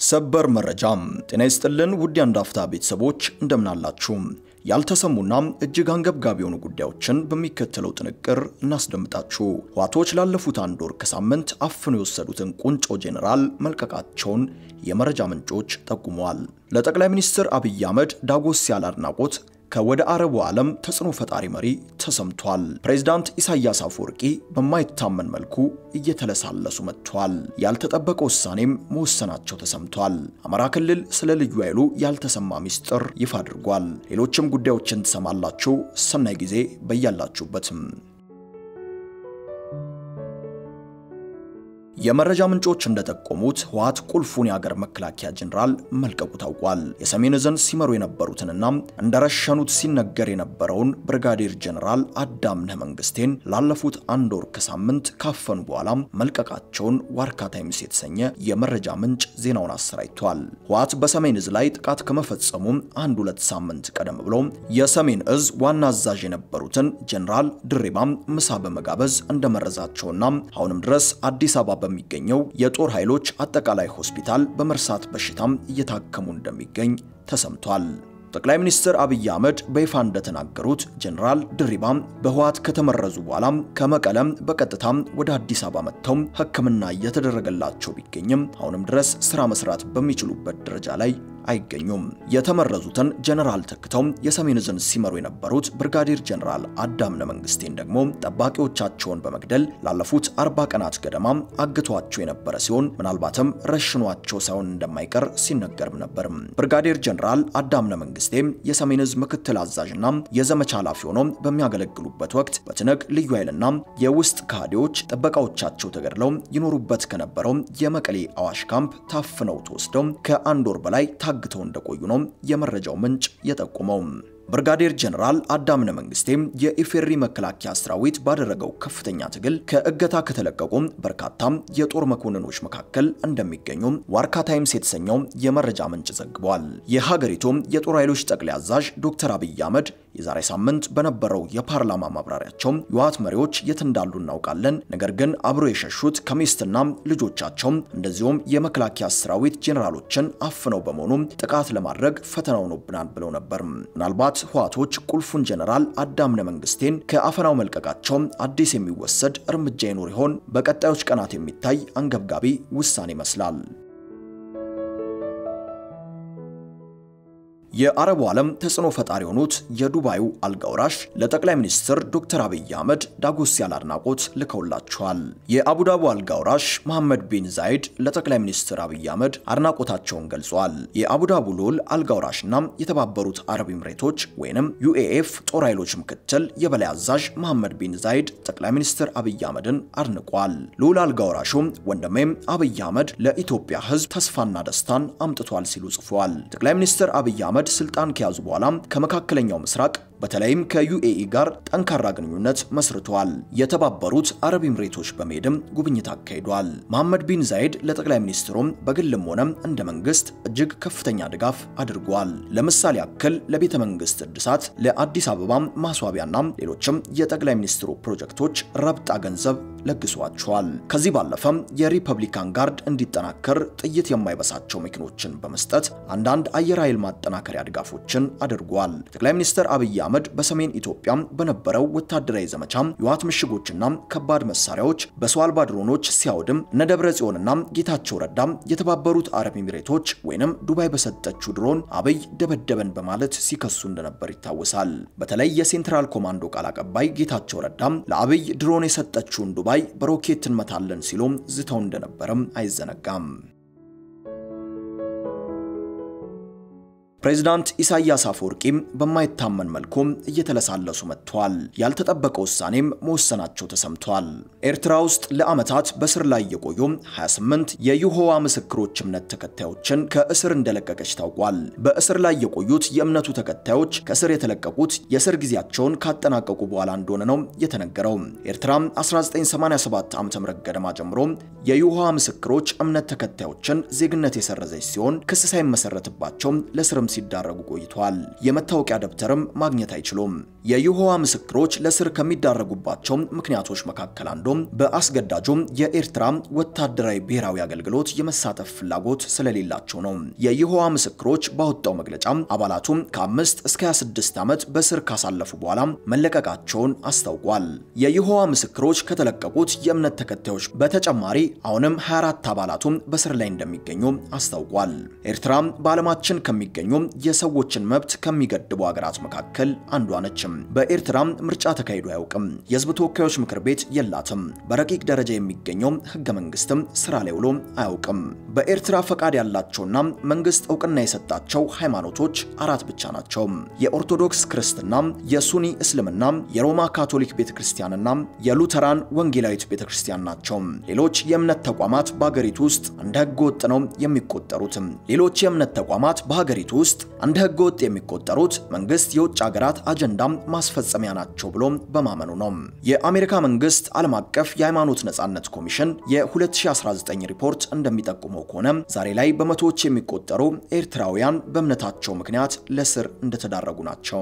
ሰበር መረጃ። ጤና ይስጥልን ውድ የአንድ አፍታ ቤተሰቦች እንደምናላችሁ። ያልተሰሙና እጅግ አንገብጋቢ የሆኑ ጉዳዮችን በሚከተለው ጥንቅር እናስደምጣችሁ። ህወሓቶች ላለፉት አንድ ወር ከሳምንት አፍኖ የወሰዱትን ቁንጮ ጄኔራል መልቀቃቸውን የመረጃ ምንጮች ጠቁመዋል። ለጠቅላይ ሚኒስትር አብይ አህመድ ዳጎስ ያለ አድናቆት ከወደ አረቡ ዓለም ተጽዕኖ ፈጣሪ መሪ ተሰምቷል። ፕሬዝዳንት ኢሳያስ አፈወርቂ በማይታመን መልኩ እየተለሳለሱ መጥቷል። ያልተጠበቀ ውሳኔም መወሰናቸው ተሰምቷል። አማራ ክልል ስለ ልዩ ኃይሉ ያልተሰማ ሚስጥር ይፋ አድርጓል። ሌሎችም ጉዳዮችን ትሰማላችሁ። ሰናይ ጊዜ በያላችሁበትም። የመረጃ ምንጮች እንደጠቆሙት ህወሓት ቁልፉን የአገር መከላከያ ጄኔራል መልቀቁ ታውቋል። የሰሜን ዕዝን ሲመሩ የነበሩትንና እንደረሸኑት ሲነገር የነበረውን ብርጋዴር ጄኔራል አዳምነህ መንግስቴን ላለፉት አንድ ወር ከሳምንት ካፈኑ በኋላ መልቀቃቸውን ዋርካ ታይምስ የተሰኘ የመረጃ ምንጭ ዜናውን አሰራጭቷል። ህወሓት በሰሜን ዕዝ ላይ ጥቃት ከመፈጸሙ አንድ ሁለት ሳምንት ቀደም ብሎ የሰሜን ዕዝ ዋና አዛዥ የነበሩትን ጄኔራል ድሪባም ምሳ በመጋበዝ እንደመረዛቸውና አሁንም ድረስ አዲስ አበባ በሚገኘው የጦር ኃይሎች አጠቃላይ ሆስፒታል በመርሳት በሽታም እየታከሙ እንደሚገኝ ተሰምቷል። ጠቅላይ ሚኒስትር አብይ አህመድ በይፋ እንደተናገሩት ጄኔራል ድሪባም በህወሓት ከተመረዙ በኋላ ከመቀለም በቀጥታ ወደ አዲስ አበባ መጥተው ሕክምና እየተደረገላቸው ቢገኝም አሁንም ድረስ ስራ መስራት በሚችሉበት ደረጃ ላይ አይገኙም። የተመረዙትን ጄኔራል ተክተው የሰሜን ዕዝን ሲመሩ የነበሩት ብርጋዴር ጄኔራል አዳምነ መንግስቴን ደግሞ ጠባቂዎቻቸውን በመግደል ላለፉት አርባ ቀናት ገደማ አግቷቸው የነበረ ሲሆን ምናልባትም ረሽኗቸው ሳይሆን እንደማይቀር ሲነገርም ነበር። ብርጋዴር ጄኔራል አዳምነ መንግስቴ የሰሜን ዕዝ ምክትል አዛዥና የዘመቻ ኃላፊ ሆነው በሚያገለግሉበት ወቅት በትነግ ልዩ ኃይልና የውስጥ ካህዲዎች ጥበቃዎቻቸው ተገድለው ይኖሩበት ከነበረው የመቀሌ አዋሽ ካምፕ ታፍነው ተወስደው ከአንድ ወር በላይ ታግተው እንደቆዩ ነው የመረጃው ምንጭ የጠቁመው። ብርጋዴር ጄኔራል አዳምነ መንግስቴ የኢፌሪ መከላከያ ሰራዊት ባደረገው ከፍተኛ ትግል ከእገታ ከተለቀቁ በርካታ የጦር መኮንኖች መካከል እንደሚገኙ ዋርካ ታይምስ የተሰኘው የመረጃ ምንጭ ዘግቧል። የሀገሪቱ የጦር ኃይሎች ጠቅላይ አዛዥ ዶክተር አብይ አህመድ የዛሬ ሳምንት በነበረው የፓርላማ ማብራሪያቸው የህወሓት መሪዎች የት እንዳሉ እናውቃለን፣ ነገር ግን አብሮ የሸሹት ከሚስትና ልጆቻቸው እንደዚሁም የመከላከያ ሰራዊት ጄኔራሎችን አፍነው በመሆኑ ጥቃት ለማድረግ ፈተና ሆኖብናል ብለው ነበር። ምናልባት ህወሓቶች ቁልፉን ጄኔራል አዳምነ መንግስቴን ከአፈናው መልቀቃቸው አዲስ የሚወሰድ እርምጃ ይኖር ይሆን? በቀጣዮች ቀናት የሚታይ አንገብጋቢ ውሳኔ ይመስላል። የአረቡ ዓለም ተጽዕኖ ፈጣሪ የሆኑት የዱባዩ አልጋውራሽ ለጠቅላይ ሚኒስትር ዶክተር አብይ አህመድ ዳጎስ ያለ አድናቆት ልከውላቸዋል። የአቡዳቡ አልጋውራሽ መሐመድ ቢን ዛይድ ለጠቅላይ ሚኒስትር አብይ አህመድ አድናቆታቸውን ገልጿል። የአቡዳቡ ልዑል አልጋውራሽና የተባበሩት አረብ ኤምሬቶች ወይንም ዩኤኤፍ ጦር ኃይሎች ምክትል የበላይ አዛዥ መሐመድ ቢን ዛይድ ጠቅላይ ሚኒስትር አብይ አህመድን አድንቋል። ልዑል አልጋውራሹም ወንድሜም አብይ አህመድ ለኢትዮጵያ ሕዝብ ተስፋና ደስታን አምጥቷል ሲሉ ጽፏል። ጠቅላይ ሚኒስትር አብይ አህመድ ስልጣን ከያዙ በኋላ ከመካከለኛው ምስራቅ በተለይም ከዩኤኢ ጋር ጠንካራ ግንኙነት መስርተዋል። የተባበሩት አረብ ኤምሬቶች በመሄድም ጉብኝት አካሂዷል። መሐመድ ቢን ዛይድ ለጠቅላይ ሚኒስትሩም በግልም ሆነ እንደ መንግስት እጅግ ከፍተኛ ድጋፍ አድርጓል። ለምሳሌ ያክል ለቤተ መንግስት እድሳት፣ ለአዲስ አበባ ማስዋቢያና ሌሎችም የጠቅላይ ሚኒስትሩ ፕሮጀክቶች ረብጣ ገንዘብ ለግሷቸዋል። ከዚህ ባለፈም የሪፐብሊካን ጋርድ እንዲጠናከር ጥይት የማይበሳቸው መኪኖችን በመስጠት አንዳንድ አየር ኃይል ማጠናከሪያ ድጋፎችን አድርጓል። ጠቅላይ ሚኒስትር አብይ አህመድ በሰሜን ኢትዮጵያ በነበረው ወታደራዊ ዘመቻ የህወሓት ምሽጎችና ከባድ መሳሪያዎች በሰው አልባ ድሮኖች ሲያወድም እነ ደብረ ጽዮንና ጌታቸው ረዳ የተባበሩት አረብ ኤሚሬቶች ወይንም ዱባይ በሰጠችው ድሮን አብይ ደበደበን በማለት ሲከሱ እንደነበር ይታወሳል። በተለይ የሴንትራል ኮማንዶ ቃል አቀባይ ጌታቸው ረዳ ለአብይ ድሮን የሰጠችውን ዱባይ በሮኬት እንመታለን ሲሉም ዝተው እንደነበረም አይዘነጋም። ፕሬዚዳንት ኢሳያስ አፈወርቂም በማይታመን መልኩ እየተለሳለሱ መጥተዋል። ያልተጠበቀ ውሳኔም መወሰናቸው ተሰምቷል። ኤርትራ ውስጥ ለዓመታት በስር ላይ የቆዩ 28 የይሖዋ ምስክሮች እምነት ተከታዮችን ከእስር እንደለቀቀች ታውቋል። በእስር ላይ የቆዩት የእምነቱ ተከታዮች ከእስር የተለቀቁት የእስር ጊዜያቸውን ካጠናቀቁ በኋላ እንደሆነ ነው የተነገረው። ኤርትራ 1987 ዓ.ም ገደማ ጀምሮ የይሖዋ ምስክሮች እምነት ተከታዮችን ዜግነት የሰረዘች ሲሆን ክስ ሳይመሰረትባቸው ለስርም ሲዳረጉ ቆይተዋል። የመታወቂያ ደብተርም ማግኘት አይችሉም። የይሖዋ ምስክሮች ለስር ከሚዳረጉባቸው ምክንያቶች መካከል አንዱም በአስገዳጁም የኤርትራ ወታደራዊ ብሔራዊ አገልግሎት የመሳተፍ ፍላጎት ስለሌላቸው ነው። የይሖዋ ምስክሮች ባወጣው መግለጫ አባላቱ ከአምስት እስከ 26 ዓመት በስር ካሳለፉ በኋላ መለቀቃቸውን አስታውቋል። የይሖዋ ምስክሮች ከተለቀቁት የእምነት ተከታዮች በተጨማሪ አሁንም 24 አባላቱ በስር ላይ እንደሚገኙ አስታውቋል። ኤርትራ በዓለማችን ከሚገኙ የሰዎችን መብት ከሚገድቡ ሀገራት መካከል አንዷ ነች። በኤርትራ ምርጫ ተካሂዶ አያውቅም። የህዝብ ተወካዮች ምክር ቤት የላትም። በረቂቅ ደረጃ የሚገኘው ህገ መንግስትም ስራ ላይ ውሎ አያውቅም። በኤርትራ ፈቃድ ያላቸውና መንግስት እውቅና የሰጣቸው ሃይማኖቶች አራት ብቻ ናቸው። የኦርቶዶክስ ክርስትና፣ የሱኒ እስልምና፣ የሮማ ካቶሊክ ቤተክርስቲያንና የሉተራን ወንጌላዊት ቤተክርስቲያን ናቸው። ሌሎች የእምነት ተቋማት በሀገሪቱ ውስጥ እንደ ህገ ወጥ ነው የሚቆጠሩት። ሌሎች የእምነት ተቋማት በሀገሪቱ ውስጥ እንደ ህገ ወጥ የሚቆጠሩት መንግስት የውጭ ሀገራት አጀንዳ ማስፈጸሚያ ናቸው ብሎ በማመኑ ነው። የአሜሪካ መንግስት ዓለም አቀፍ የሃይማኖት ነጻነት ኮሚሽን የ2019 ሪፖርት እንደሚጠቁመው ከሆነ ዛሬ ላይ በመቶዎች የሚቆጠሩ ኤርትራውያን በእምነታቸው ምክንያት ለስር እንደተዳረጉ ናቸው።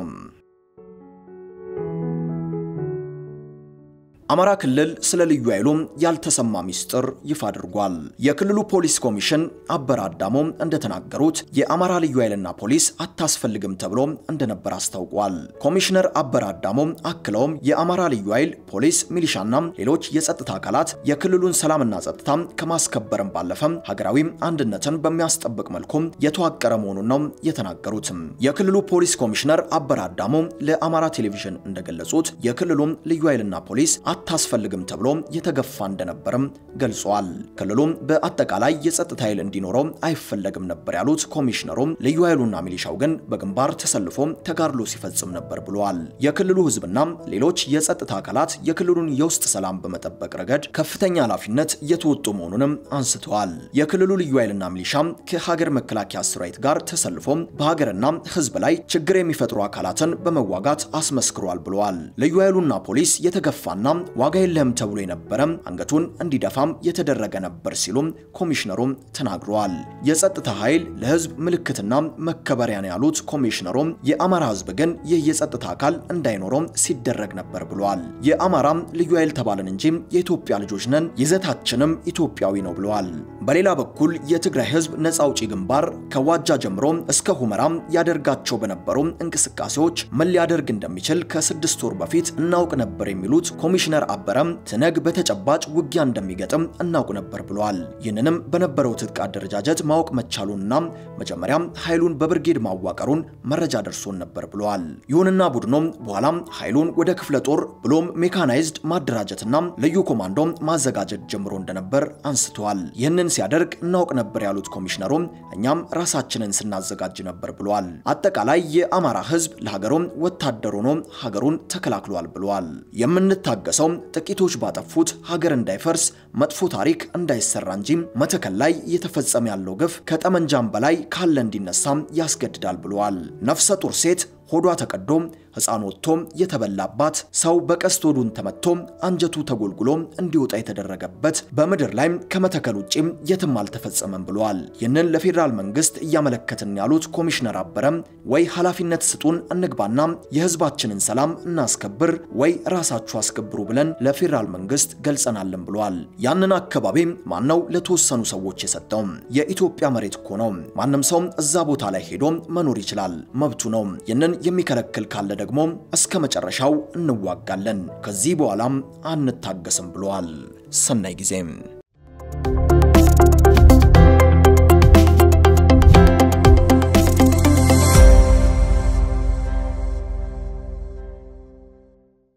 አማራ ክልል ስለ ልዩ ኃይሉ ያልተሰማ ሚስጥር ይፋ አድርጓል። የክልሉ ፖሊስ ኮሚሽን አበረ አዳሞ እንደተናገሩት የአማራ ልዩ ኃይልና ፖሊስ አታስፈልግም ተብሎ እንደነበር አስታውቋል። ኮሚሽነር አበረ አዳሞ አክለውም የአማራ ልዩ ኃይል፣ ፖሊስ፣ ሚሊሻና ሌሎች የጸጥታ አካላት የክልሉን ሰላምና ጸጥታ ከማስከበርም ባለፈ ሀገራዊ አንድነትን በሚያስጠብቅ መልኩ የተዋቀረ መሆኑን ነው የተናገሩት። የክልሉ ፖሊስ ኮሚሽነር አበረ አዳሞ ለአማራ ቴሌቪዥን እንደገለጹት የክልሉ ልዩ ኃይልና ፖሊስ አታስፈልግም ተብሎ የተገፋ እንደነበርም ገልጿል። ክልሉም በአጠቃላይ የጸጥታ ኃይል እንዲኖረው አይፈለግም ነበር ያሉት ኮሚሽነሩም ልዩ ኃይሉና ሚሊሻው ግን በግንባር ተሰልፎ ተጋድሎ ሲፈጽም ነበር ብለዋል። የክልሉ ሕዝብና ሌሎች የጸጥታ አካላት የክልሉን የውስጥ ሰላም በመጠበቅ ረገድ ከፍተኛ ኃላፊነት እየተወጡ መሆኑንም አንስተዋል። የክልሉ ልዩ ኃይልና ሚሊሻ ከሀገር መከላከያ ሰራዊት ጋር ተሰልፎ በሀገርና ሕዝብ ላይ ችግር የሚፈጥሩ አካላትን በመዋጋት አስመስክሯል ብለዋል። ልዩ ኃይሉና ፖሊስ የተገፋና ዋጋ የለህም ተብሎ የነበረ አንገቱን እንዲደፋም የተደረገ ነበር ሲሉም ኮሚሽነሩም ተናግረዋል። የጸጥታ ኃይል ለህዝብ ምልክትና መከበሪያ ነው ያሉት ኮሚሽነሩም የአማራ ህዝብ ግን ይህ የጸጥታ አካል እንዳይኖረው ሲደረግ ነበር ብለዋል። የአማራ ልዩ ኃይል ተባልን እንጂ የኢትዮጵያ ልጆች ነን፣ ይዘታችንም ኢትዮጵያዊ ነው ብለዋል። በሌላ በኩል የትግራይ ህዝብ ነጻ አውጪ ግንባር ከዋጃ ጀምሮ እስከ ሁመራ ያደርጋቸው በነበሩ እንቅስቃሴዎች ምን ሊያደርግ እንደሚችል ከስድስት ወር በፊት እናውቅ ነበር የሚሉት ኮሚሽነር አበረም ትነግ በተጨባጭ ውጊያ እንደሚገጥም እናውቅ ነበር ብለዋል። ይህንንም በነበረው ትጥቅ አደረጃጀት ማወቅ መቻሉንና መጀመሪያም ኃይሉን በብርጌድ ማዋቀሩን መረጃ ደርሶን ነበር ብለዋል። ይሁንና ቡድኖም በኋላም ኃይሉን ወደ ክፍለ ጦር ብሎም ሜካናይዝድ ማደራጀትና ልዩ ኮማንዶ ማዘጋጀት ጀምሮ እንደነበር አንስተዋል። ይህንን ሲያደርግ እናውቅ ነበር ያሉት ኮሚሽነሩም እኛም ራሳችንን ስናዘጋጅ ነበር ብለዋል። አጠቃላይ የአማራ ህዝብ ለሀገሩም ወታደር ሆኖ ሀገሩን ተከላክሏል ብለዋል። የምንታገሰው ጥቂቶች ባጠፉት ሀገር እንዳይፈርስ መጥፎ ታሪክ እንዳይሰራ እንጂ መተከል ላይ እየተፈጸመ ያለው ግፍ ከጠመንጃም በላይ ካለ እንዲነሳም ያስገድዳል ብለዋል። ነፍሰ ጡር ሴት ሆዷ ተቀዶ ሕፃን ወጥቶ የተበላባት ሰው በቀስት ሆዱን ተመቶ አንጀቱ ተጎልጉሎ እንዲወጣ የተደረገበት በምድር ላይ ከመተከል ውጪ የትም አልተፈጸመም ብለዋል። ይህንን ለፌዴራል መንግስት እያመለከትን ያሉት ኮሚሽነር አበረም ወይ ኃላፊነት ስጡን እንግባና የህዝባችንን ሰላም እናስከብር፣ ወይ ራሳችሁ አስከብሩ ብለን ለፌዴራል መንግስት ገልጸናልን ብለዋል። ያንን አካባቢ ማነው ለተወሰኑ ሰዎች የሰጠው? የኢትዮጵያ መሬት እኮ ነው። ማንም ሰው እዛ ቦታ ላይ ሄዶ መኖር ይችላል፣ መብቱ ነው። ይህንን የሚከለክል ካለ ደግሞ እስከ መጨረሻው እንዋጋለን፣ ከዚህ በኋላም አንታገስም ብለዋል። ሰናይ ጊዜም